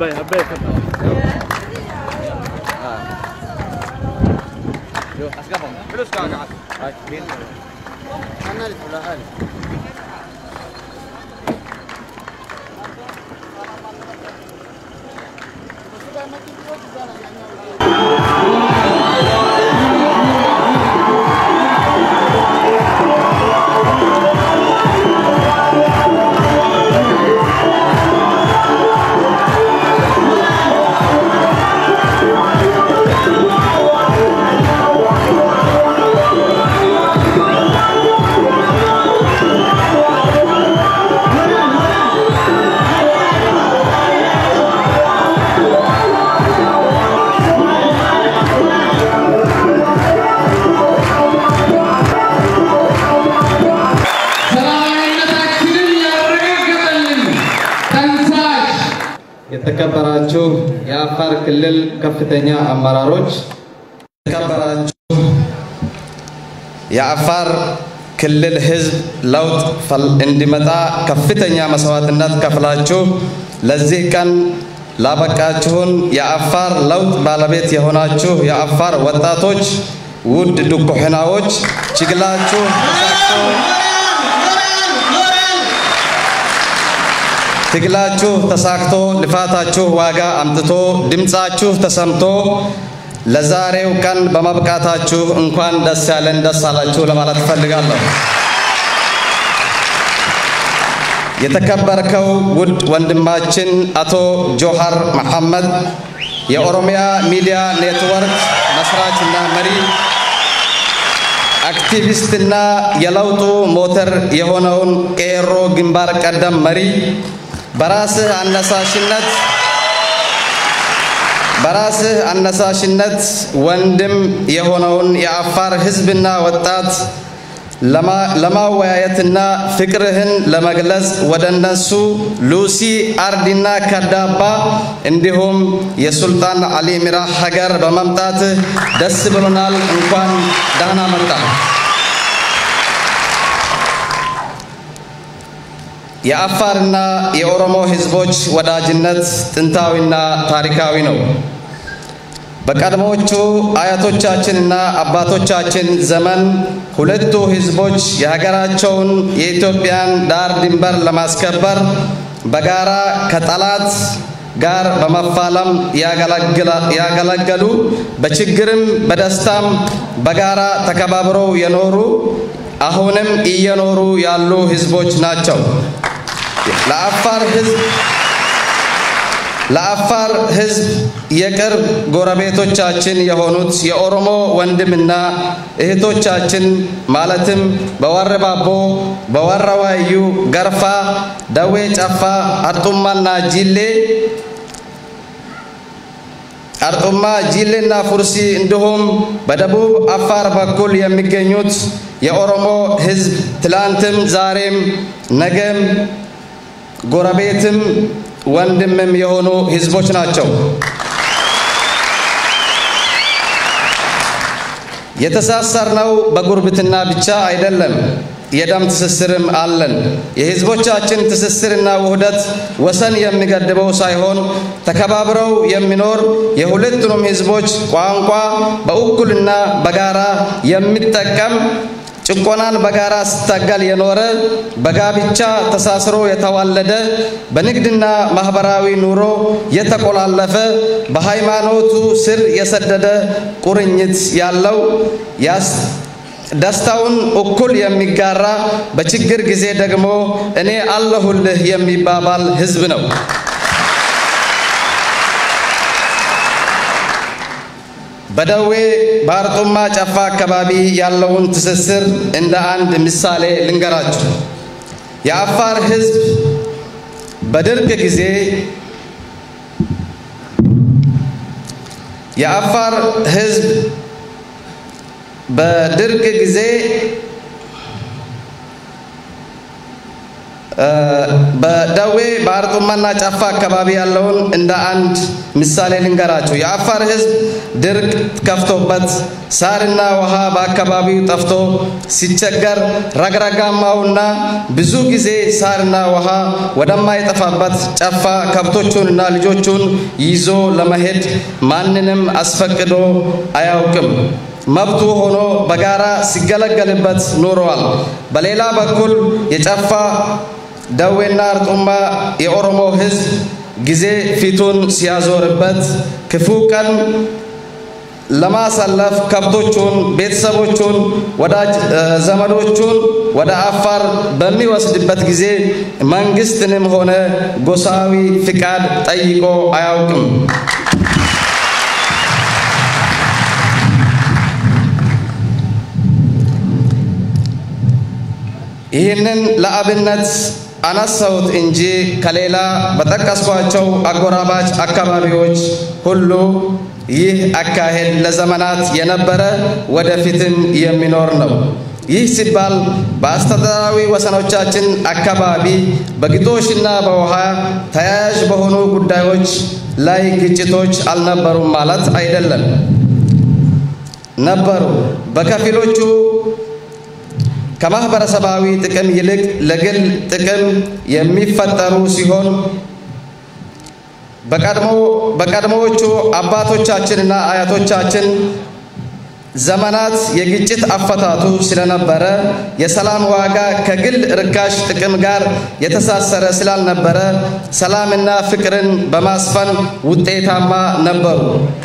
አባይ አባይ ከባድ ሰላማዊነታችንን ያረጋገጠልን ተንሳሽ የተከበራችሁ የአፋር ክልል ከፍተኛ አመራሮች፣ የተከበራችሁ የአፋር ክልል ሕዝብ ለውጥ ፈል- እንዲመጣ ከፍተኛ መስዋዕትነት ከፍላችሁ ለዚህ ቀን ላበቃችሁን የአፋር ለውጥ ባለቤት የሆናችሁ የአፋር ወጣቶች፣ ውድ ዱኩሕናዎች ችግላችሁ ተሳክቶ ትግላችሁ ተሳክቶ ልፋታችሁ ዋጋ አምጥቶ ድምፃችሁ ተሰምቶ ለዛሬው ቀን በመብቃታችሁ እንኳን ደስ ያለን ደስ አላችሁ ለማለት እፈልጋለሁ። የተከበርከው ውድ ወንድማችን አቶ ጆሃር መሐመድ የኦሮሚያ ሚዲያ ኔትወርክ መስራችና መሪ አክቲቪስትና የለውጡ ሞተር የሆነውን ቄሮ ግንባር ቀደም መሪ በራስህ አነሳሽነት በራስህ አነሳሽነት ወንድም የሆነውን የአፋር ሕዝብና ወጣት ለማ- ለማወያየትና ፍቅርህን ለመግለጽ ወደ እነሱ ሉሲ አርዲና ከዳባ እንዲሁም የሱልጣን አሊ ሚራ ሀገር በመምጣትህ ደስ ብሎናል። እንኳን ደህና መጣ። የአፋርና የኦሮሞ ህዝቦች ወዳጅነት ጥንታዊና ታሪካዊ ነው። በቀድሞቹ አያቶቻችንና አባቶቻችን ዘመን ሁለቱ ህዝቦች የሀገራቸውን የኢትዮጵያን ዳር ድንበር ለማስከበር በጋራ ከጠላት ጋር በመፋለም ያገለግላ- ያገለገሉ በችግርም በደስታም በጋራ ተከባብረው የኖሩ አሁንም እየኖሩ ያሉ ህዝቦች ናቸው። ለአፋር ህዝብ ለአፋር ህዝብ የቅርብ ጎረቤቶቻችን የሆኑት የኦሮሞ ወንድምና እህቶቻችን ማለትም በወረባቦ፣ በወረዋዩ፣ ገርፋ፣ ደዌ ጨፋ፣ አርጡማና ጂሌ አርጡማ ጂሌና ፉርሲ እንዲሁም በደቡብ አፋር በኩል የሚገኙት የኦሮሞ ህዝብ ትላንትም ዛሬም ነገም ጎረቤትም ወንድምም የሆኑ ህዝቦች ናቸው። የተሳሰርነው በጉርብትና ብቻ አይደለም፣ የደም ትስስርም አለን። የህዝቦቻችን ትስስርና ውህደት ወሰን የሚገድበው ሳይሆን ተከባብረው የሚኖር የሁለቱንም ህዝቦች ቋንቋ በእኩልና በጋራ የሚጠቀም ጭቆናን በጋራ ሲታገል የኖረ በጋብቻ ተሳስሮ የተዋለደ በንግድና ማህበራዊ ኑሮ የተቆላለፈ በሃይማኖቱ ስር የሰደደ ቁርኝት ያለው ያስ ደስታውን እኩል የሚጋራ በችግር ጊዜ ደግሞ እኔ አለሁልህ የሚባባል ህዝብ ነው። በደዌ በአርጡማ ጨፋ አካባቢ ያለውን ትስስር እንደ አንድ ምሳሌ ልንገራችሁ። የአፋር ህዝብ በድርቅ ጊዜ የአፋር ህዝብ በድርቅ ጊዜ በደዌ በአርጡማና ጫፋ አካባቢ ያለውን እንደ አንድ ምሳሌ ልንገራችሁ። የአፋር ሕዝብ ድርቅ ከፍቶበት ሳርና ውሃ በአካባቢው ጠፍቶ ሲቸገር ረግረጋማውና ብዙ ጊዜ ሳርና ውሃ ወደማይጠፋበት ጨፋ ከብቶቹንና ልጆቹን ይዞ ለመሄድ ማንንም አስፈቅዶ አያውቅም። መብቱ ሆኖ በጋራ ሲገለገልበት ኖረዋል። በሌላ በኩል የጨፋ ደዌና አርጡማ የኦሮሞ ሕዝብ ጊዜ ፊቱን ሲያዞርበት ክፉ ቀን ለማሳለፍ ከብቶቹን፣ ቤተሰቦቹን፣ ወዳጅ ዘመዶቹን ወደ አፋር በሚወስድበት ጊዜ መንግስትንም ሆነ ጎሳዊ ፍቃድ ጠይቆ አያውቅም። ይህንን ለአብነት አነሳሁት እንጂ ከሌላ በጠቀስኳቸው አጎራባች አካባቢዎች ሁሉ ይህ አካሄድ ለዘመናት የነበረ ወደፊትም የሚኖር ነው። ይህ ሲባል በአስተዳደራዊ ወሰኖቻችን አካባቢ በግጦሽና በውሃ ተያያዥ በሆኑ ጉዳዮች ላይ ግጭቶች አልነበሩም ማለት አይደለም። ነበሩ። በከፊሎቹ ከማህበረሰባዊ ጥቅም ይልቅ ለግል ጥቅም የሚፈጠሩ ሲሆን በቀድሞዎቹ አባቶቻችንና አያቶቻችን ዘመናት የግጭት አፈታቱ ስለነበረ የሰላም ዋጋ ከግል ርካሽ ጥቅም ጋር የተሳሰረ ስላልነበረ ሰላምና ፍቅርን በማስፈን ውጤታማ ነበሩ።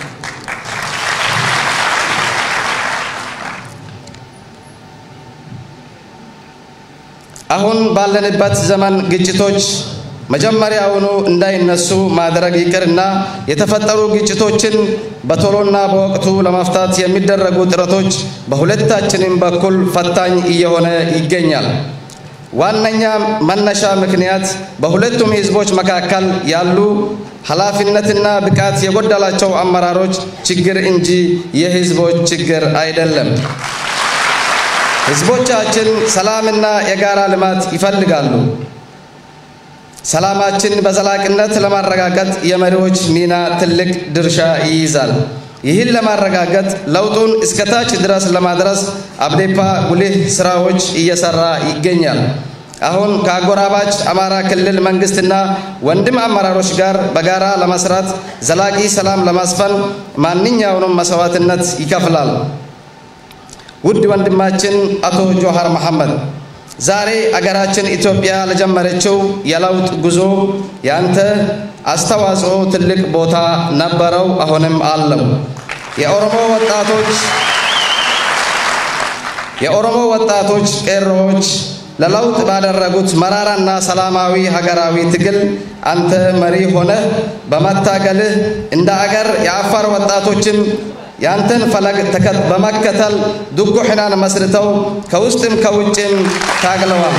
አሁን ባለንበት ዘመን ግጭቶች መጀመሪያውኑ እንዳይነሱ ማድረግ ይቅርና የተፈጠሩ ግጭቶችን በቶሎና በወቅቱ ለመፍታት የሚደረጉ ጥረቶች በሁለታችንም በኩል ፈታኝ እየሆነ ይገኛል። ዋነኛ መነሻ ምክንያት በሁለቱም ሕዝቦች መካከል ያሉ ኃላፊነትና ብቃት የጎደላቸው አመራሮች ችግር እንጂ የሕዝቦች ችግር አይደለም። ሕዝቦቻችን ሰላምና የጋራ ልማት ይፈልጋሉ። ሰላማችን በዘላቂነት ለማረጋገጥ የመሪዎች ሚና ትልቅ ድርሻ ይይዛል። ይህን ለማረጋገጥ ለውጡን እስከታች ድረስ ለማድረስ አብዴፓ ጉልህ ስራዎች እየሰራ ይገኛል። አሁን ከአጎራባች አማራ ክልል መንግስትና ወንድም አመራሮች ጋር በጋራ ለመስራት ዘላቂ ሰላም ለማስፈን ማንኛውንም መስዋዕትነት ይከፍላል። ውድ ወንድማችን አቶ ጆሃር መሐመድ ዛሬ አገራችን ኢትዮጵያ ለጀመረችው የለውጥ ጉዞ ያንተ አስተዋጽኦ ትልቅ ቦታ ነበረው፣ አሁንም አለው። የኦሮሞ ወጣቶች የኦሮሞ ወጣቶች ቄሮዎች ለለውጥ ባደረጉት መራራና ሰላማዊ ሀገራዊ ትግል አንተ መሪ ሆነህ በመታገልህ እንደ አገር የአፋር ወጣቶችም ያንተን ፈለግ በመከተል ዱጉሕናን መስርተው ከውስጥም ከውጭም ታግለዋል።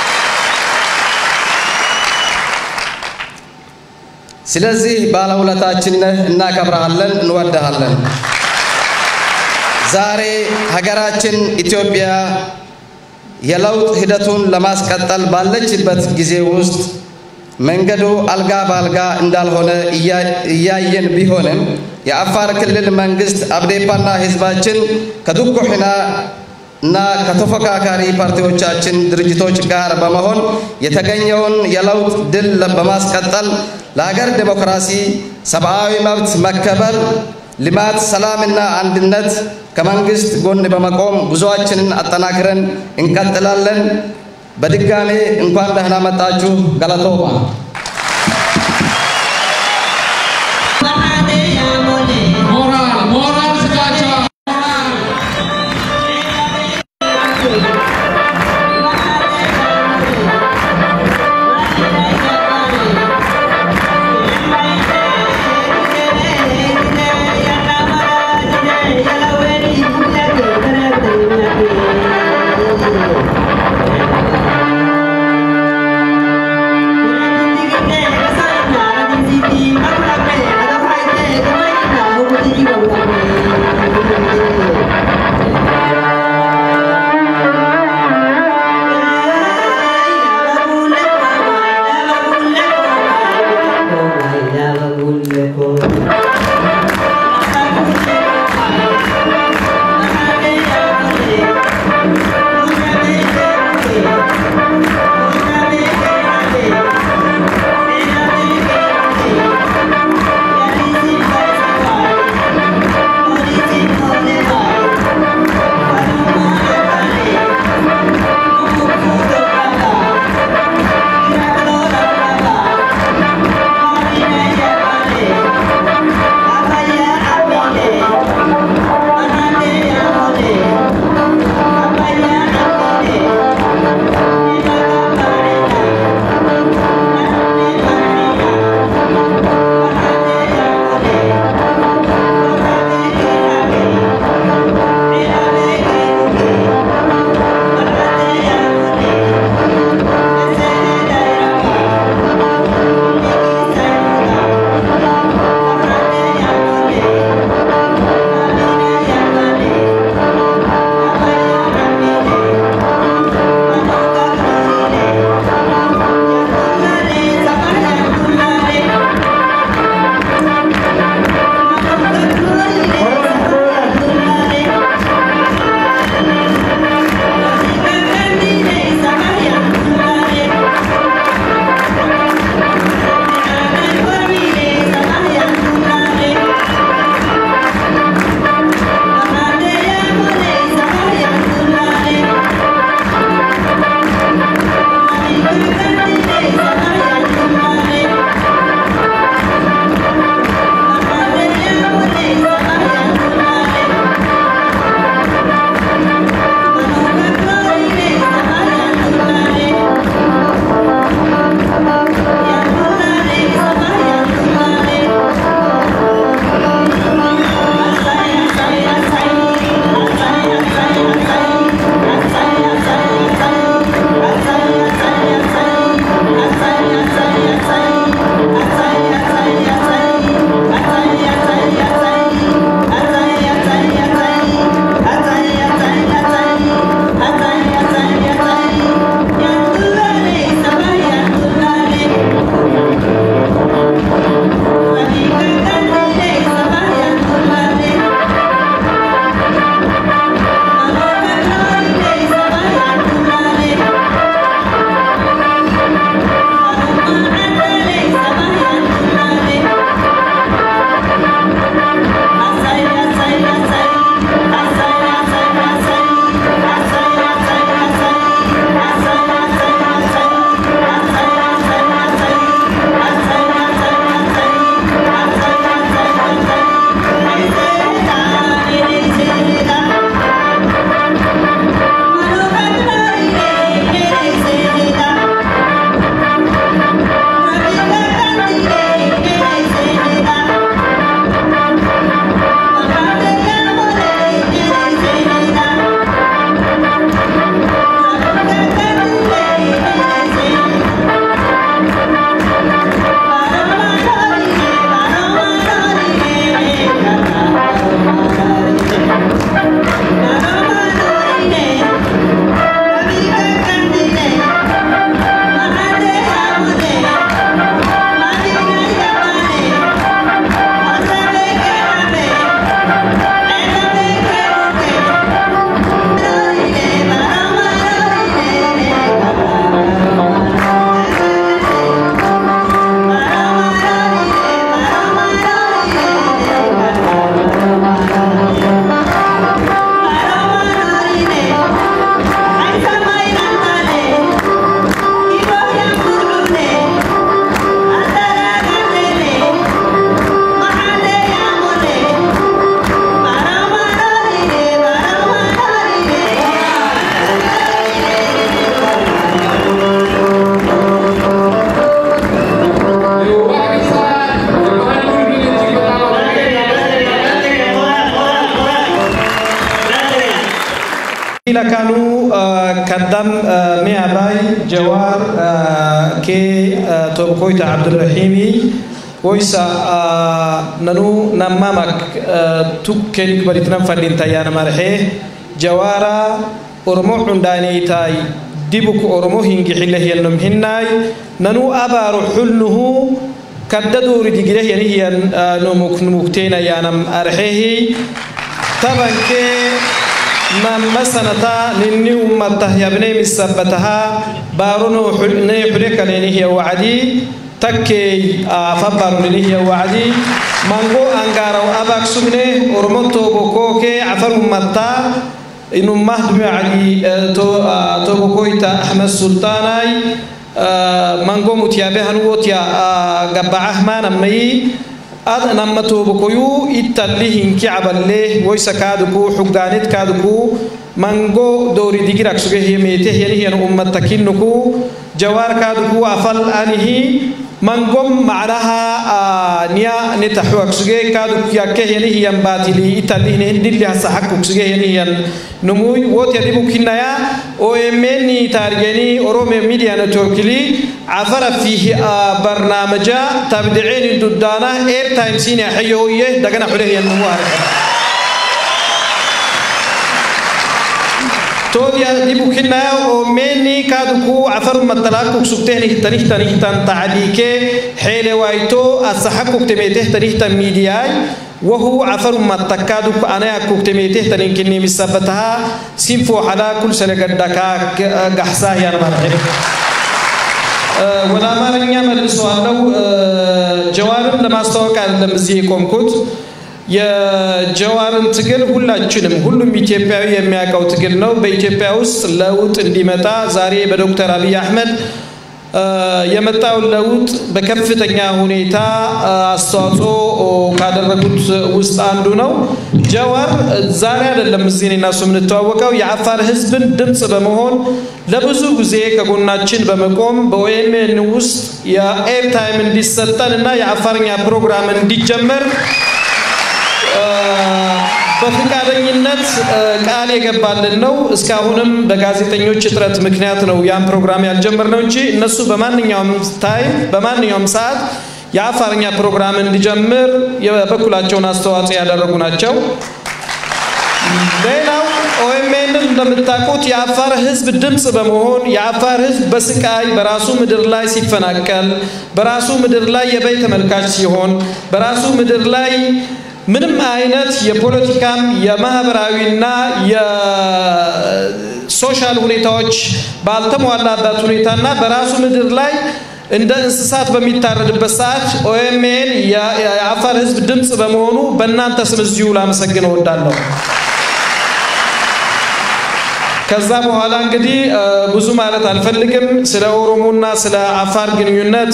ስለዚህ ባለውለታችን ነህ፣ እናከብረሃለን፣ እንወድሃለን። ዛሬ ሀገራችን ኢትዮጵያ የለውጥ ሂደቱን ለማስቀጠል ባለችበት ጊዜ ውስጥ መንገዱ አልጋ በአልጋ እንዳልሆነ እያየን ቢሆንም የአፋር ክልል መንግስት አብዴፓና ህዝባችን ከዱኩሕና እና ከተፎካካሪ ፓርቲዎቻችን ድርጅቶች ጋር በመሆን የተገኘውን የለውጥ ድል በማስቀጠል ለሀገር ዴሞክራሲ፣ ሰብአዊ መብት መከበር፣ ልማት፣ ሰላምና አንድነት ከመንግስት ጎን በመቆም ጉዞአችንን አጠናክረን እንቀጥላለን። በድጋሜ እንኳን ደህና መጣችሁ። ገለቶማ ሞራል ሞራል ስጣቸው። Thank you. lakaanuu kaddam mi'a baay jawaar kee tokkoyta abdurrahiimii woysa nanuu nammamak tukkenik baditinan fadhin tayyaana marhee jawaara oromoo cundaaneytaay dibuk oromoo hingixile hiyannom hinnaay nanuu abaaru xulnuhu kadda doori digire hiyanihiyan numuk numukteena yaanam arhehi tabankee namma sanata ninni ummata yabnee misabbataha baarono ne xule kaleenihiya wacdii takkey fabbaaruninihiya wacdii mango angaaraw abak sugne oromo toobokooke cafar ummataa inumah dumacdi tobokoyta ahmed sultaanay mango mutiyaabe hanuwotiya gabbacah maanamayi ad namma toobokoyu ittalli hinki caballe woysa kaaduku xuggaanid kaaduku mango doori digirak suge hiymeete hiyanihiyan ummatta kinnuku jawaar kaaduku afal anihi mangom macnaha niya nitaxuak suge kaaduk yakke hiyanihiyan baatili italli dilli hasaxakuk suge hiyanihiyan numuy wotya dibu kinnaya omeni taarigeni orome media networkili cafara fihi barnaamaja tabdiceeni duddaana airtime siina xayohoye dagana xulehiyan numu arka toodya dibu kinnaya omeni kaaduku cafaru matalakuk sugtehni tanihtanihtan tacdiike xeele wayto asaxakuktemeetehtanihtan miidiyaay وهو عفر ما تكادو أنا كوكتميته تنكني مسبتها سينفو حلا كل سنة قدكا قحساه يا مرحب ولا ما لن يعمل سؤاله جواب لما استوقع لما زيكم كنت የጀዋርን ትግል ሁላችንም ሁሉም ኢትዮጵያዊ የሚያውቀው ትግል ነው። በኢትዮጵያ ውስጥ ለውጥ እንዲመጣ ዛሬ በዶክተር አብይ አህመድ የመጣውን ለውጥ በከፍተኛ ሁኔታ አስተዋጽኦ ካደረጉት ውስጥ አንዱ ነው። ጀዋር ዛሬ አይደለም እዚህ እኔና እሱ የምንተዋወቀው የአፋር ህዝብን ድምፅ በመሆን ለብዙ ጊዜ ከጎናችን በመቆም በኦኤምኤን ውስጥ የኤርታይም እንዲሰጠን እና የአፋርኛ ፕሮግራም እንዲጀመር በፍቃደኝነት ቃል የገባልን ነው። እስካሁንም በጋዜጠኞች እጥረት ምክንያት ነው ያን ፕሮግራም ያልጀመርነው እንጂ እነሱ በማንኛውም ታይም በማንኛውም ሰዓት የአፋርኛ ፕሮግራም እንዲጀምር የበኩላቸውን አስተዋጽኦ ያደረጉ ናቸው። ሌላው ኦኤምኤንን እንደምታውቁት የአፋር ህዝብ ድምፅ በመሆን የአፋር ህዝብ በስቃይ በራሱ ምድር ላይ ሲፈናቀል፣ በራሱ ምድር ላይ የበይ ተመልካች ሲሆን፣ በራሱ ምድር ላይ ምንም አይነት የፖለቲካም የማህበራዊና የሶሻል ሁኔታዎች ባልተሟላበት ሁኔታና በራሱ ምድር ላይ እንደ እንስሳት በሚታረድበት ሰዓት ኦኤምኤን የአፋር ህዝብ ድምፅ በመሆኑ በእናንተ ስም እዚሁ ላመሰግን እወዳለሁ። ከዛ በኋላ እንግዲህ ብዙ ማለት አልፈልግም። ስለ ኦሮሞና ስለ አፋር ግንኙነት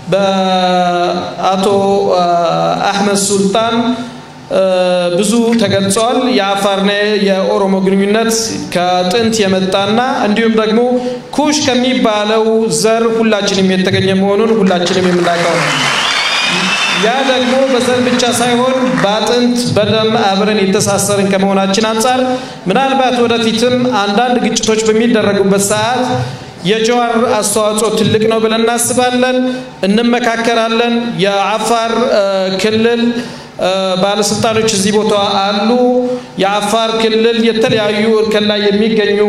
በአቶ አህመድ ሱልጣን ብዙ ተገልጿል። የአፋርና የኦሮሞ ግንኙነት ከጥንት የመጣና እንዲሁም ደግሞ ኩሽ ከሚባለው ዘር ሁላችንም የተገኘ መሆኑን ሁላችንም የምናውቀው ነው። ያ ደግሞ በዘር ብቻ ሳይሆን በአጥንት በደም አብረን የተሳሰርን ከመሆናችን አንጻር ምናልባት ወደፊትም አንዳንድ ግጭቶች በሚደረጉበት ሰዓት የጀዋር አስተዋጽኦ ትልቅ ነው ብለን እናስባለን፣ እንመካከራለን። የአፋር ክልል ባለስልጣኖች እዚህ ቦታ አሉ። የአፋር ክልል የተለያዩ እርከን ላይ የሚገኙ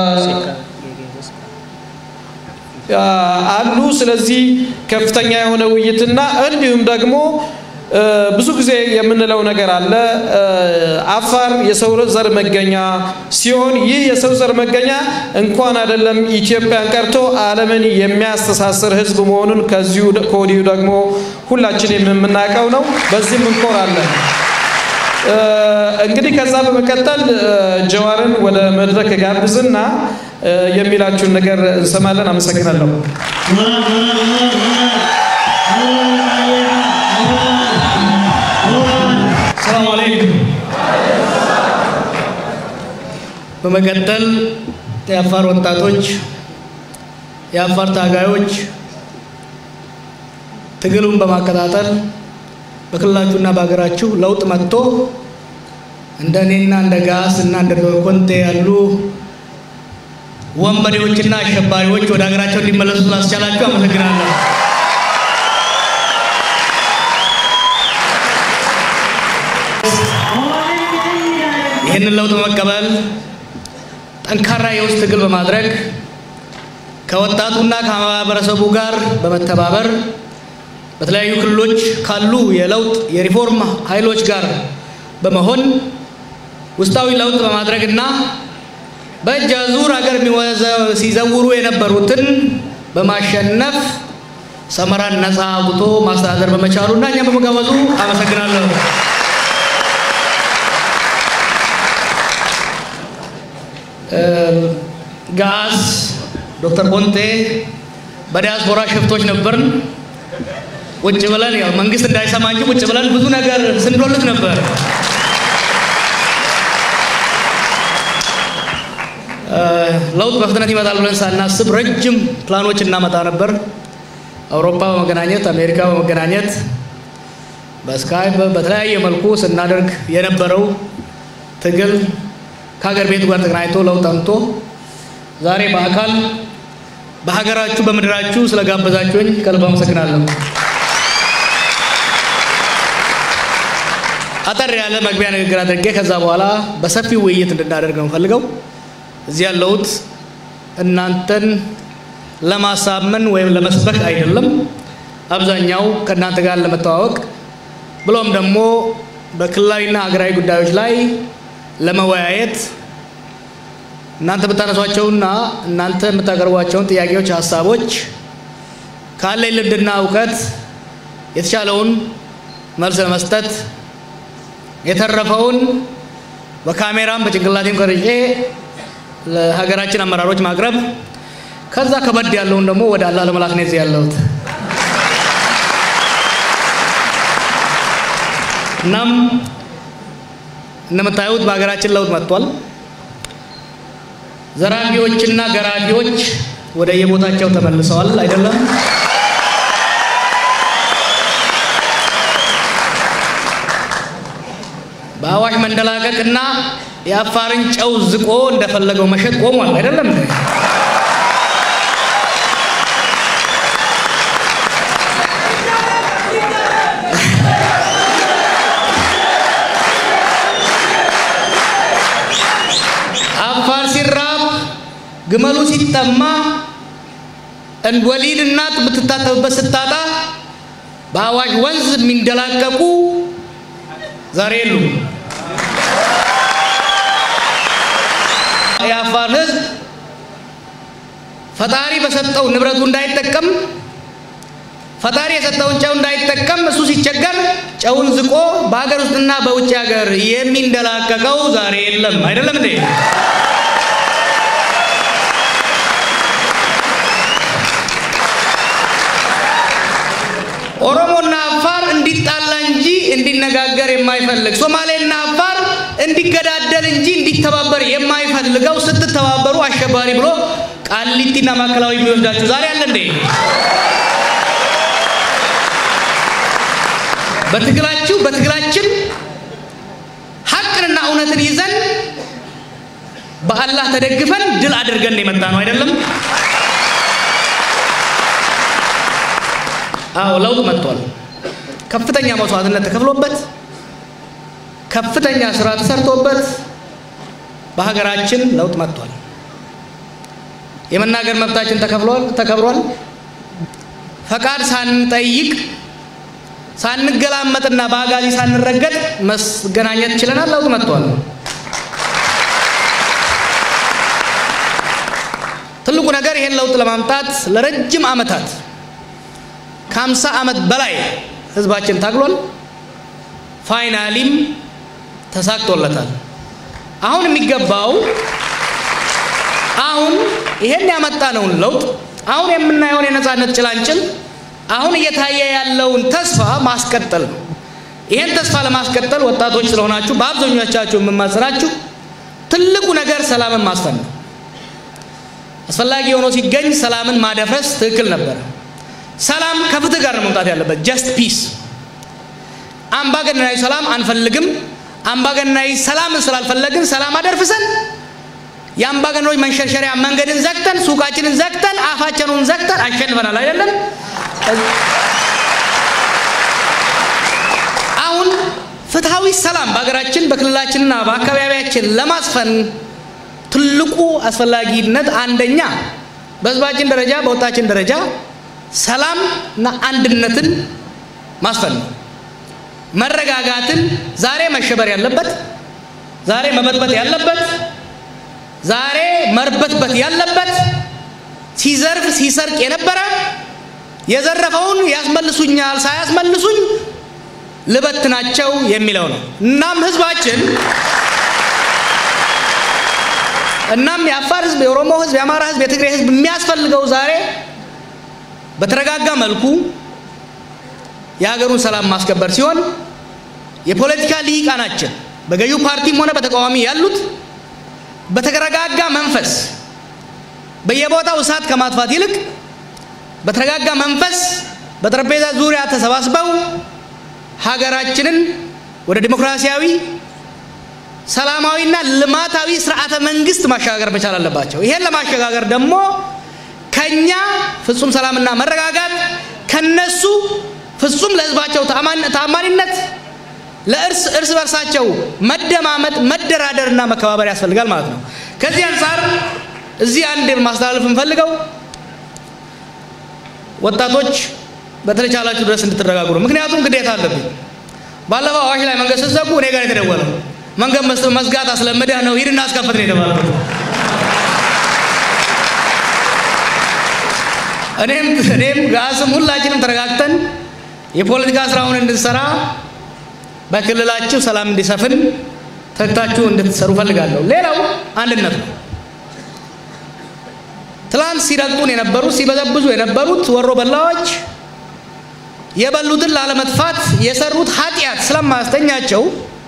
አሉ። ስለዚህ ከፍተኛ የሆነ ውይይትና እንዲሁም ደግሞ ብዙ ጊዜ የምንለው ነገር አለ። አፋር የሰው ዘር መገኛ ሲሆን ይህ የሰው ዘር መገኛ እንኳን አይደለም ኢትዮጵያን ቀርቶ ዓለምን የሚያስተሳስር ሕዝብ መሆኑን ከዚሁ ከወዲሁ ደግሞ ሁላችንም የምናውቀው ነው። በዚህም እንኮራለን። እንግዲህ ከዛ በመቀጠል ጀዋርን ወደ መድረክ ጋብዝና የሚላችሁን ነገር እንሰማለን። አመሰግናለሁ። ሰላም አለይኩም። በመቀጠል የአፋር ወጣቶች፣ የአፋር ታጋዮች ትግሉን በማቀጣጠል በክልላችሁና በሀገራችሁ ለውጥ መጥቶ እንደ እኔና እንደ ጋስ እና እንደ ኮንቴ ያሉ ወንበዴዎችና አሸባሪዎች ወደ ሀገራቸው እንዲመለሱ ስላስቻላችሁ አመሰግናለሁ። ይህንን ለውጥ በመቀበል ጠንካራ የውስጥ ትግል በማድረግ ከወጣቱና ከማህበረሰቡ ጋር በመተባበር በተለያዩ ክልሎች ካሉ የለውጥ የሪፎርም ኃይሎች ጋር በመሆን ውስጣዊ ለውጥ በማድረግና በእጅ አዙር ሀገር ሲዘውሩ የነበሩትን በማሸነፍ ሰመራን ነፃ አውጥቶ ማስተዳደር በመቻሉ እና እኛም በመጋበዙ አመሰግናለሁ። ጋስ ዶክተር ኮንቴ በዲያስፖራ ሽፍቶች ነበርን። ቁጭ ብለን ያው መንግስት እንዳይሰማ እንጂ ቁጭ ብለን ብዙ ነገር ስንዶልት ነበር። ለውጥ በፍጥነት ይመጣል ብለን ሳናስብ ረጅም ፕላኖች እናመጣ ነበር። አውሮፓ በመገናኘት አሜሪካ በመገናኘት በስካይፕ በተለያየ መልኩ ስናደርግ የነበረው ትግል ከሀገር ቤቱ ጋር ተገናኝቶ ለውጥ አምጥቶ ዛሬ በአካል በሀገራችሁ በምድራችሁ ስለጋበዛችሁኝ ከልብ አመሰግናለሁ። አጠር ያለ መግቢያ ንግግር አድርጌ ከዛ በኋላ በሰፊው ውይይት እንድናደርግ ነው ፈልገው እዚህ ያለሁት እናንተን ለማሳመን ወይም ለመስበክ አይደለም። አብዛኛው ከእናንተ ጋር ለመተዋወቅ ብሎም ደግሞ በክልላዊና ሀገራዊ ጉዳዮች ላይ ለመወያየት እናንተ የምታነሷቸውና እናንተ የምታቀርቧቸውን ጥያቄዎች፣ ሀሳቦች ካለኝ ልምድና እውቀት የተቻለውን መልስ ለመስጠት የተረፈውን በካሜራም በጭንቅላቴም ቀርጬ ለሀገራችን አመራሮች ማቅረብ ከዛ ከበድ ያለውን ደግሞ ወደ አላህ ለመላክ ነው እዚህ ያለሁት። እናም እንደምታዩት በሀገራችን ለውጥ መጥቷል። ዘራፊዎችና ገራፊዎች ወደ የቦታቸው ተመልሰዋል አይደለም? በአዋሽ መንደላቀቅና የአፋርን ጨው ዝቆ እንደፈለገው መሸጥ ቆሟል አይደለም? አፋር ሲራብ ግመሉ ሲጠማ ወሊድ እናት የምትታጠብበት ስታጣ በአዋሽ ወንዝ የሚንደላቀቁ ዛሬ የሉም። የአፋር ሕዝብ ፈጣሪ በሰጠው ንብረቱ እንዳይጠቀም ፈጣሪ የሰጠውን ጨው እንዳይጠቀም እሱ ሲቸገር ጨውን ዝቆ በሀገር ውስጥና በውጭ ሀገር የሚንደላቀቀው ዛሬ የለም። አይደለም እንዴ? ኦሮሞና አፋር እንዲጣላ እንጂ እንዲነጋገር የማይፈልግ ሶማሌና አፋር እንዲገዳደል እንጂ እንዲተባበር የማይፈልገው ስትተባበሩ አሸባሪ ብሎ ቃሊቲና ማዕከላዊ የሚወስዳችሁ ዛሬ አለ እንዴ? በትግላችሁ በትግላችን ሀቅንና እውነትን ይዘን በአላህ ተደግፈን ድል አድርገን የመጣ ነው አይደለም? አዎ ለውጥ መጥቷል። ከፍተኛ መስዋዕትነት ተከፍሎበት ከፍተኛ ስራ ተሰርቶበት በሀገራችን ለውጥ መጥቷል። የመናገር መብታችን ተከፍሏል ተከብሯል። ፈቃድ ሳንጠይቅ ሳንገላመጥና በአጋዚ ሳንረገጥ መገናኘት ችለናል። ለውጥ መጥቷል። ትልቁ ነገር ይሄን ለውጥ ለማምጣት ለረጅም ዓመታት ከሀምሳ ዓመት በላይ ህዝባችን ታግሏል። ፋይናሊም ተሳክቶለታል። አሁን የሚገባው አሁን ይሄን ያመጣነውን ለውጥ አሁን የምናየውን የነፃነት ጭላንጭል አሁን እየታየ ያለውን ተስፋ ማስቀጠል ነው። ይሄን ተስፋ ለማስቀጠል ወጣቶች ስለሆናችሁ በአብዛኞቻችሁ የምማጽናችሁ ትልቁ ነገር ሰላምን ማስፈን ነው። አስፈላጊ ሆኖ ሲገኝ ሰላምን ማደፍረስ ትክክል ነበር። ሰላም ከፍትህ ጋር ነው መምጣት ያለበት። ጀስት ፒስ። አምባገነናዊ ሰላም አንፈልግም። አምባገነናዊ ሰላምን ስላልፈለግን ሰላም አደርፍሰን የአምባገነኖች መንሸርሸሪያ መንገድን ዘግተን ሱቃችንን ዘግተን አፋችንን ዘግተን አሸንፈናል አይደለም? አሁን ፍትሐዊ ሰላም በሀገራችን በክልላችንና በአካባቢያችን ለማስፈን ትልቁ አስፈላጊነት አንደኛ በህዝባችን ደረጃ በወጣችን ደረጃ ሰላም እና አንድነትን ማስፈን ነው። መረጋጋትን ዛሬ መሸበር ያለበት ዛሬ መበጥበጥ ያለበት ዛሬ መርበትበት ያለበት ሲዘርፍ ሲሰርቅ የነበረ የዘረፈውን ያስመልሱኛል ሳያስመልሱኝ ልበትናቸው የሚለው ነው። እናም ህዝባችን እናም የአፋር ህዝብ፣ የኦሮሞ ህዝብ፣ የአማራ ህዝብ፣ የትግራይ ህዝብ የሚያስፈልገው ዛሬ በተረጋጋ መልኩ የሀገሩን ሰላም ማስከበር ሲሆን የፖለቲካ ልሂቃናችን በገዢው ፓርቲም ሆነ በተቃዋሚ ያሉት በተረጋጋ መንፈስ በየቦታው እሳት ከማጥፋት ይልቅ በተረጋጋ መንፈስ በጠረጴዛ ዙሪያ ተሰባስበው ሀገራችንን ወደ ዲሞክራሲያዊ ሰላማዊና ልማታዊ ስርዓተ መንግስት ማሸጋገር መቻል አለባቸው። ይሄን ለማሸጋገር ደግሞ ከኛ ፍጹም ሰላምና መረጋጋት ከነሱ ፍጹም ለህዝባቸው ታማኒነት ለእርስ እርስ በርሳቸው መደማመጥ መደራደርና መከባበር ያስፈልጋል ማለት ነው። ከዚህ አንጻር እዚህ አንድ ማስተላለፍ እንፈልገው ወጣቶች በተቻላችሁ ድረስ እንድትረጋጉ ነው። ምክንያቱም ግዴታ አለብኝ። ባለፈው አዋሽ ላይ መንገድ ስትዘጉ እኔ ጋር የተደወለው መንገድ መዝጋት አስለምደህ ነው ሂድና አስከፍት ነው የተባለው። እኔም እኔም ጋስም ሁላችንም ተረጋግተን የፖለቲካ ስራውን እንድንሰራ በክልላችሁ ሰላም እንዲሰፍን ተግታችሁ እንድትሰሩ ፈልጋለሁ። ሌላው አንድነት ነው። ትላንት ሲረግጡን የነበሩት ሲበዘብዙ የነበሩት ወሮ በላዎች የበሉትን ላለመጥፋት የሰሩት ኃጢአት ስለማያስተኛቸው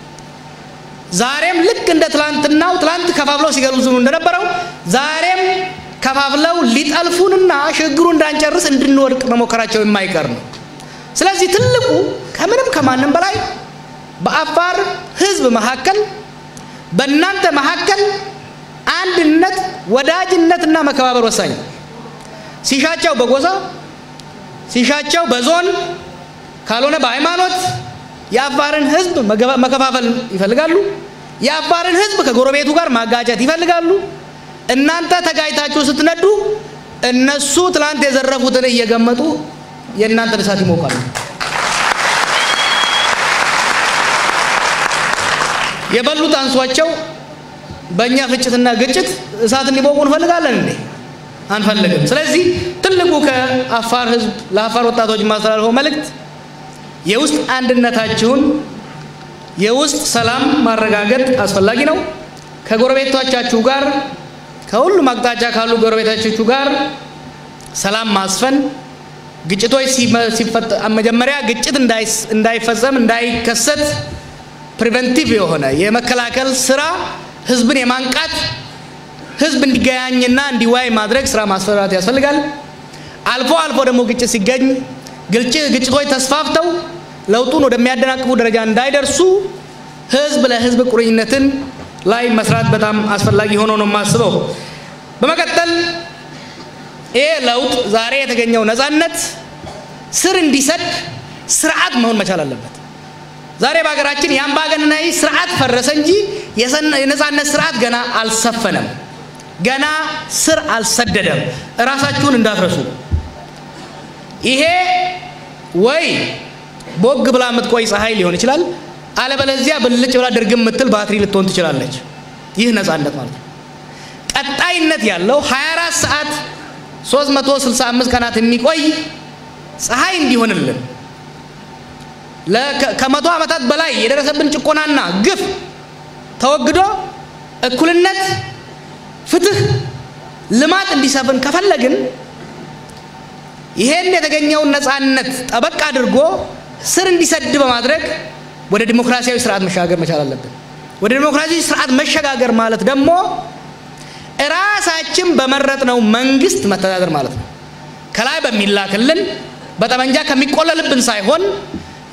ዛሬም ልክ እንደ ትላንትናው ትላንት ከፋፍለው ሲገሉዝኑ እንደነበረው ዛሬም ከፋፍለው ሊጠልፉንና ሽግግሩ እንዳንጨርስ እንድንወድቅ መሞከራቸው የማይቀር ነው። ስለዚህ ትልቁ ከምንም ከማንም በላይ በአፋር ህዝብ መካከል በእናንተ መካከል አንድነት፣ ወዳጅነትና መከባበር ወሳኝ ሲሻቸው በጎሳ ሲሻቸው በዞን ካልሆነ በሃይማኖት የአፋርን ህዝብ መከፋፈል ይፈልጋሉ። የአፋርን ህዝብ ከጎረቤቱ ጋር ማጋጨት ይፈልጋሉ። እናንተ ተጋጭታችሁ ስትነዱ እነሱ ትላንት የዘረፉትን እየገመጡ የእናንተን እሳት ይሞቃሉ። የበሉት አንሷቸው በእኛ ፍጭትና ግጭት እሳት እንዲሞቁ እንፈልጋለን እንዴ? አንፈልግም። ስለዚህ ትልቁ ከአፋር ህዝብ ለአፋር ወጣቶች የማስተላልፈው መልእክት የውስጥ አንድነታችሁን የውስጥ ሰላም ማረጋገጥ አስፈላጊ ነው። ከጎረቤቶቻችሁ ጋር ከሁሉም አቅጣጫ ካሉ ጎረቤቶቻችሁ ጋር ሰላም ማስፈን ግጭቶች መጀመሪያ ግጭት እንዳይፈጸም እንዳይከሰት ፕሪቨንቲቭ የሆነ የመከላከል ስራ ህዝብን የማንቃት ህዝብ እንዲገናኝና እንዲዋይ ማድረግ ስራ ማስፈራት ያስፈልጋል። አልፎ አልፎ ደግሞ ግጭት ሲገኝ ግጭቶች ተስፋፍተው ለውጡን ወደሚያደናቅፉ ደረጃ እንዳይደርሱ ህዝብ ለህዝብ ቁርኝነትን ላይ መስራት በጣም አስፈላጊ ሆኖ ነው የማስበው። በመቀጠል ይህ ለውጥ ዛሬ የተገኘው ነፃነት ስር እንዲሰድ ስርዓት መሆን መቻል አለበት። ዛሬ በሀገራችን የአምባገነናዊ ስርዓት ፈረሰ እንጂ የነፃነት ስርዓት ገና አልሰፈነም፣ ገና ስር አልሰደደም። እራሳችሁን እንዳትረሱ። ይሄ ወይ ቦግ ብላ የምትቆይ ፀሐይ ሊሆን ይችላል፣ አለበለዚያ ብልጭ ብላ ድርግም የምትል ባትሪ ልትሆን ትችላለች። ይህ ነፃነት ማለት ነው። ቀጣይነት ያለው 24 ሰዓት 365 ቀናት የሚቆይ ፀሐይ እንዲሆንልን ከመቶ ዓመታት በላይ የደረሰብን ጭቆናና ግፍ ተወግዶ እኩልነት፣ ፍትህ፣ ልማት እንዲሰፍን ከፈለግን ይሄን የተገኘውን ነፃነት ጠበቅ አድርጎ ስር እንዲሰድ በማድረግ ወደ ዲሞክራሲያዊ ስርዓት መሸጋገር መቻል አለብን። ወደ ዲሞክራሲያዊ ስርዓት መሸጋገር ማለት ደግሞ እራሳችን በመረጥነው መንግስት መተዳደር ማለት ነው። ከላይ በሚላክልን በጠመንጃ ከሚቆለልብን ሳይሆን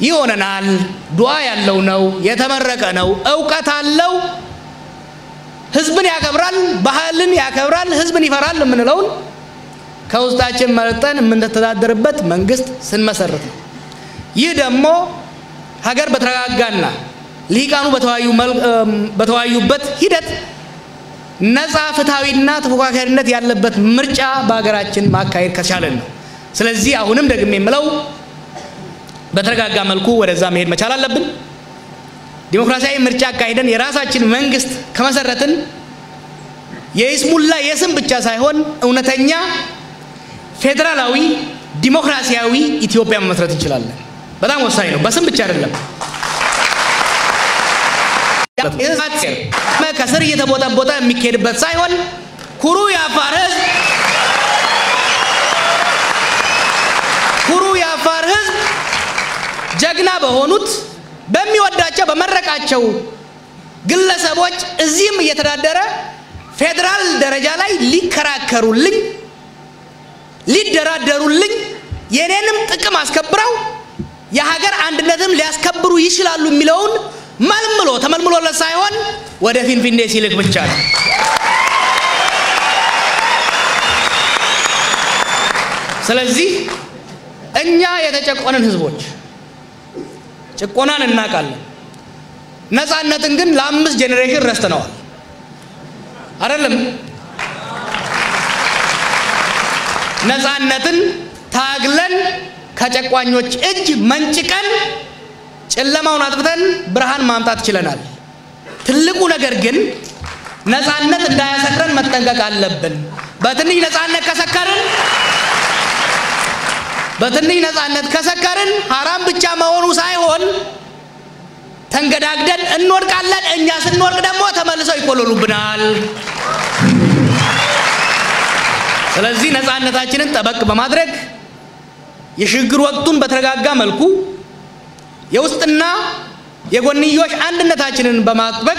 ይሆነናል፣ ዱዓ ያለው ነው፣ የተመረቀ ነው፣ እውቀት አለው፣ ህዝብን ያከብራል፣ ባህልን ያከብራል፣ ህዝብን ይፈራል የምንለውን ከውስጣችን መርጠን የምንተዳደርበት መንግስት ስንመሰርት ነው። ይህ ደግሞ ሀገር በተረጋጋና ልሂቃኑ በተወያዩበት ሂደት ነፃ ፍትሐዊና ተፎካካሪነት ያለበት ምርጫ በሀገራችን ማካሄድ ከቻለን ነው። ስለዚህ አሁንም ደግሜ የምለው በተረጋጋ መልኩ ወደዛ መሄድ መቻል አለብን። ዲሞክራሲያዊ ምርጫ አካሂደን የራሳችን መንግስት ከመሰረትን የይስሙላ የስም ብቻ ሳይሆን እውነተኛ ፌዴራላዊ ዲሞክራሲያዊ ኢትዮጵያ መመስረት እንችላለን። በጣም ወሳኝ ነው። በስም ብቻ አይደለም። ከስር እየተቦጠቦጠ የሚካሄድበት ሳይሆን ኩሩ የአፋር ህዝብ ኩሩ የአፋር ህዝብ ጀግና በሆኑት በሚወዳቸው በመረቃቸው ግለሰቦች እዚህም እየተዳደረ ፌዴራል ደረጃ ላይ ሊከራከሩልኝ ሊደራደሩልኝ የኔንም ጥቅም አስከብረው የሀገር አንድነትም ሊያስከብሩ ይችላሉ የሚለውን መልምሎ ተመልምሎለት ሳይሆን ወደ ፊንፊኔ ሲልክ ብቻ ነው። ስለዚህ እኛ የተጨቆንን ህዝቦች ጭቆናን እናውቃለን። ነፃነትን ግን ለአምስት ጄኔሬሽን ረስተነዋል። አይደለም ነፃነትን ታግለን ከጨቋኞች እጅ መንጭቀን ጨለማውን አጥፍተን ብርሃን ማምጣት ችለናል። ትልቁ ነገር ግን ነፃነት እንዳያሰክረን መጠንቀቅ አለብን። በትንሽ ነፃነት ከሰከርን በትንሽ ነፃነት ከሰከርን ሀራም ብቻ መሆኑ ሳይሆን ተንገዳግደን እንወድቃለን። እኛ ስንወድቅ ደግሞ ተመልሰው ይቆለሉብናል። ስለዚህ ነፃነታችንን ጠበቅ በማድረግ የሽግግር ወቅቱን በተረጋጋ መልኩ የውስጥና የጎንዮሽ አንድነታችንን በማጥበቅ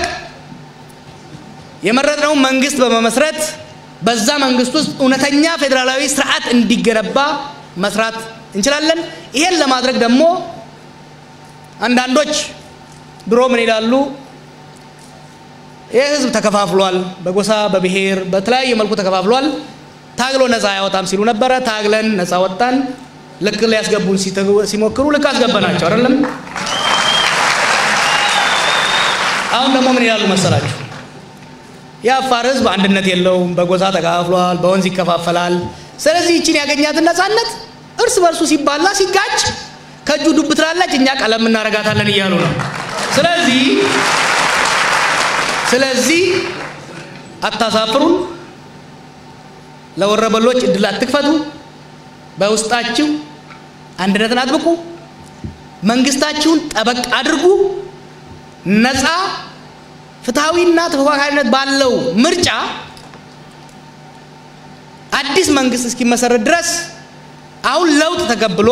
የመረጥነውን መንግስት በመመስረት በዛ መንግስት ውስጥ እውነተኛ ፌዴራላዊ ስርዓት እንዲገነባ መስራት እንችላለን። ይሄን ለማድረግ ደግሞ አንዳንዶች ድሮ ምን ይላሉ? ይህ ህዝብ ተከፋፍሏል፣ በጎሳ በብሔር በተለያየ መልኩ ተከፋፍሏል፣ ታግሎ ነፃ አያወጣም ሲሉ ነበረ። ታግለን ነፃ ወጣን። ልክ ሊያስገቡን ሲሞክሩ ልክ አስገበናቸው አይደለም። አሁን ደግሞ ምን ይላሉ መሰላችሁ? የአፋር ህዝብ አንድነት የለውም፣ በጎሳ ተከፋፍሏል፣ በወንዝ ይከፋፈላል። ስለዚህ ይችን ያገኛትን ነፃነት እርስ በርሱ ሲባላ ሲጋጭ ከእጁ ዱብ ትላለች፣ እኛ ቀለም እናረጋታለን እያሉ ነው። ስለዚህ ስለዚህ አታሳፍሩን፣ ለወረበሎች እድል አትክፈቱ፣ በውስጣችሁ አንድነትን አጥብቁ፣ መንግስታችሁን ጠበቅ አድርጉ፣ ነፃ ፍትሐዊና ተፎካካሪነት ባለው ምርጫ አዲስ መንግስት እስኪመሰረት ድረስ አሁን ለውጥ ተቀብሎ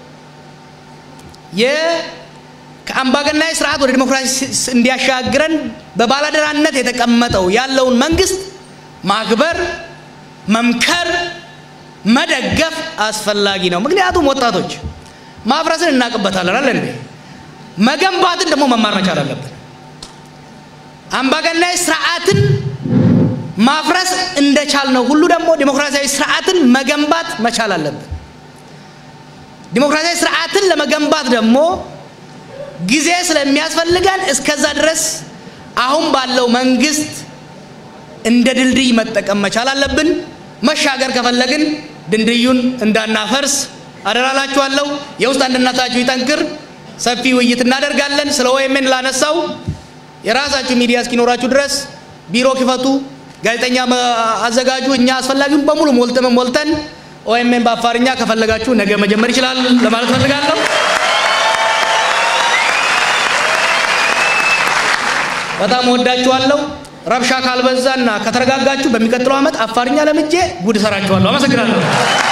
ከአምባገናዊ ስርዓት ወደ ዲሞክራሲ እንዲያሻግረን በባላደራነት የተቀመጠው ያለውን መንግስት ማክበር፣ መምከር፣ መደገፍ አስፈላጊ ነው። ምክንያቱም ወጣቶች ማፍረስን እናውቅበታለን አለ እንዴ? መገንባትን ደግሞ መማር መቻል አለብን። አምባገናዊ ስርዓትን ማፍረስ እንደቻልነው ሁሉ ደግሞ ዲሞክራሲያዊ ስርዓትን መገንባት መቻል አለብን። ዲሞክራሲያዊ ስርዓትን ለመገንባት ደግሞ ጊዜ ስለሚያስፈልገን እስከዛ ድረስ አሁን ባለው መንግስት እንደ ድልድይ መጠቀም መቻል አለብን። መሻገር ከፈለግን ድልድዩን እንዳናፈርስ አደራላችኋለሁ። የውስጥ አንድነታችሁ ይጠንክር። ሰፊ ውይይት እናደርጋለን። ስለ ኦኤምኤን ላነሳው የራሳችሁ ሚዲያ እስኪኖራችሁ ድረስ ቢሮ ክፈቱ፣ ጋዜጠኛ አዘጋጁ። እኛ አስፈላጊውን በሙሉ ሞልተን ሞልተን ኦኤምኤን በአፋርኛ ከፈለጋችሁ ነገ መጀመር ይችላል ለማለት ፈልጋለሁ። በጣም ወዳችኋለሁ። ረብሻ ካልበዛና ከተረጋጋችሁ በሚቀጥለው ዓመት አፋርኛ ለምጄ ጉድ እሰራችኋለሁ። አመሰግናለሁ።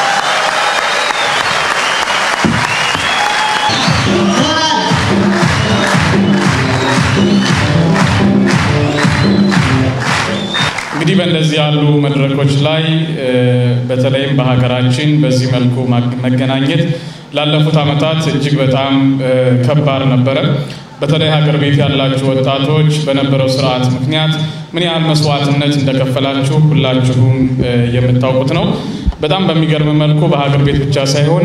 እንግዲህ በእንደዚህ ያሉ መድረኮች ላይ በተለይም በሀገራችን በዚህ መልኩ መገናኘት ላለፉት ዓመታት እጅግ በጣም ከባድ ነበረ። በተለይ ሀገር ቤት ያላችሁ ወጣቶች በነበረው ስርዓት ምክንያት ምን ያህል መስዋዕትነት እንደከፈላችሁ ሁላችሁም የምታውቁት ነው። በጣም በሚገርም መልኩ በሀገር ቤት ብቻ ሳይሆን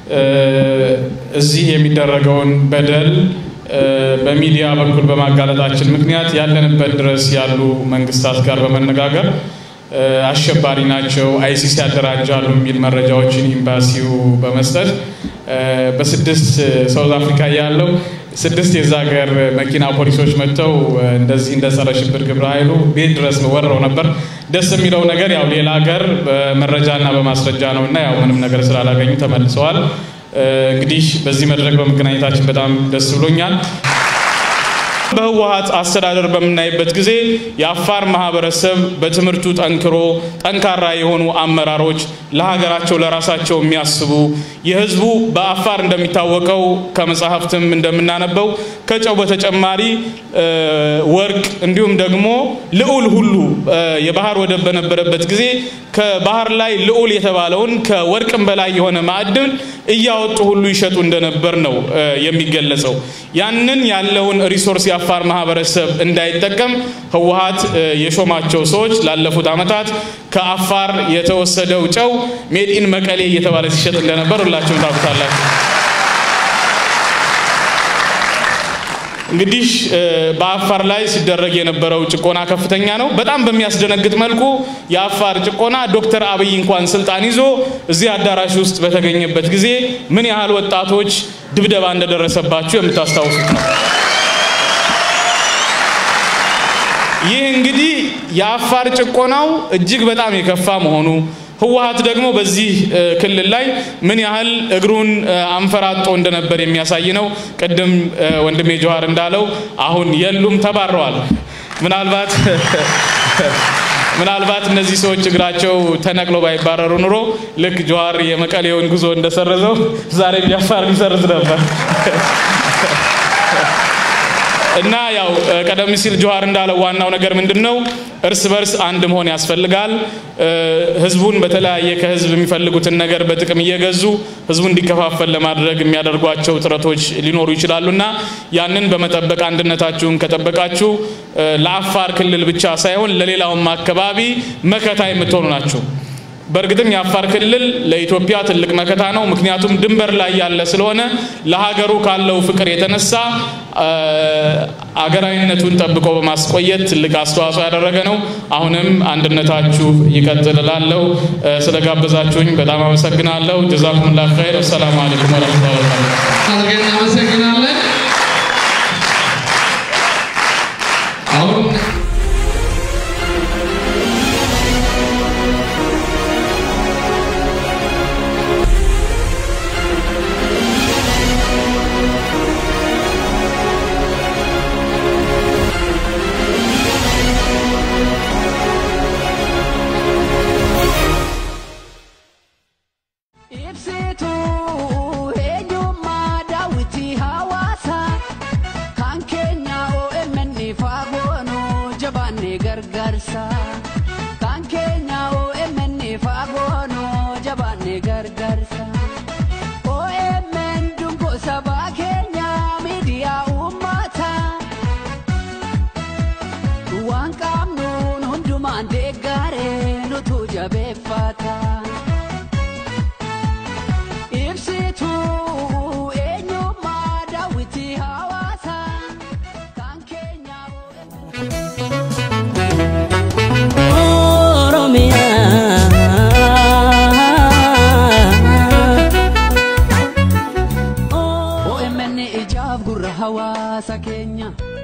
እዚህ የሚደረገውን በደል በሚዲያ በኩል በማጋለጣችን ምክንያት ያለንበት ድረስ ያሉ መንግስታት ጋር በመነጋገር አሸባሪ ናቸው፣ አይሲስ ያደራጃሉ የሚል መረጃዎችን ኤምባሲው በመስጠት በስድስት ሳውዝ አፍሪካ ያለው ስድስት የዛ ሀገር መኪና ፖሊሶች መጥተው እንደዚህ እንደ ጸረ ሽብር ግብረ ኃይሉ ቤት ድረስ ወረው ነበር። ደስ የሚለው ነገር ያው ሌላ ሀገር በመረጃና በማስረጃ ነው እና ያው ምንም ነገር ስላላገኙ ተመልሰዋል። እንግዲህ በዚህ መድረክ በመገናኘታችን በጣም ደስ ብሎኛል። በህወሀት አስተዳደር በምናይበት ጊዜ የአፋር ማህበረሰብ በትምህርቱ ጠንክሮ ጠንካራ የሆኑ አመራሮች ለሀገራቸው ለራሳቸው የሚያስቡ የህዝቡ በአፋር እንደሚታወቀው ከመጽሐፍትም እንደምናነበው ከጨው በተጨማሪ ወርቅ እንዲሁም ደግሞ ልዑል ሁሉ የባህር ወደብ በነበረበት ጊዜ ከባህር ላይ ልዑል የተባለውን ከወርቅም በላይ የሆነ ማዕድን እያወጡ ሁሉ ይሸጡ እንደነበር ነው የሚገለጸው። ያንን ያለውን ሪሶርስ የአፋር ማህበረሰብ እንዳይጠቀም ህወሀት የሾማቸው ሰዎች ላለፉት ዓመታት ከአፋር የተወሰደው ጨው ሜድ ኢን መቀሌ እየተባለ ሲሸጥ እንደነበር ሁላችሁም ታውቁታላችሁ። እንግዲህ በአፋር ላይ ሲደረግ የነበረው ጭቆና ከፍተኛ ነው። በጣም በሚያስደነግጥ መልኩ የአፋር ጭቆና ዶክተር አብይ እንኳን ስልጣን ይዞ እዚህ አዳራሽ ውስጥ በተገኘበት ጊዜ ምን ያህል ወጣቶች ድብደባ እንደደረሰባቸው የምታስታውሱት ነው። ይህ እንግዲህ የአፋር ጭቆናው እጅግ በጣም የከፋ መሆኑ ህወሀት ደግሞ በዚህ ክልል ላይ ምን ያህል እግሩን አንፈራጦ እንደነበር የሚያሳይ ነው። ቅድም ወንድሜ ጀዋር እንዳለው አሁን የሉም፣ ተባረዋል። ምናልባት ምናልባት እነዚህ ሰዎች እግራቸው ተነቅሎ ባይባረሩ ኑሮ ልክ ጀዋር የመቀሌውን ጉዞ እንደሰረዘው ዛሬ ቢያፋር ሊሰርዝ ነበር። እና ያው ቀደም ሲል ጀዋር እንዳለው ዋናው ነገር ምንድን ነው? እርስ በርስ አንድ መሆን ያስፈልጋል። ህዝቡን በተለያየ ከህዝብ የሚፈልጉትን ነገር በጥቅም እየገዙ ህዝቡ እንዲከፋፈል ለማድረግ የሚያደርጓቸው ጥረቶች ሊኖሩ ይችላሉና ያንን በመጠበቅ አንድነታችሁን ከጠበቃችሁ ለአፋር ክልል ብቻ ሳይሆን ለሌላውም አካባቢ መከታ የምትሆኑ ናችሁ። በእርግጥም የአፋር ክልል ለኢትዮጵያ ትልቅ መከታ ነው። ምክንያቱም ድንበር ላይ ያለ ስለሆነ ለሀገሩ ካለው ፍቅር የተነሳ አገራዊነቱን ጠብቆ በማስቆየት ትልቅ አስተዋጽኦ ያደረገ ነው። አሁንም አንድነታችሁ ይቀጥል እላለሁ። ስለጋበዛችሁኝ በጣም አመሰግናለሁ። ጀዛኩሙላህ ኸይር። አሰላሙ አለይኩም ወረህመቱላሂ ወበረካቱህ። አድርገን እናመሰግናለን። አሁን Ibsituu eenyummaa daawwitii hawaasaa kan keenya OMN faagoonuu jabaannee gargaarsa kan keenya OMN faagoonuu jabaannee gargaarsa OMN dungoo sabaa keenya miidiyaa uummataa waan qabnuun hundumaan deeggaree nutu jabeeffata. Ibsituu eenyummaa daawwitii hawaasaa kan keenyaa. OMN ijaaf gurra hawaasa keenya.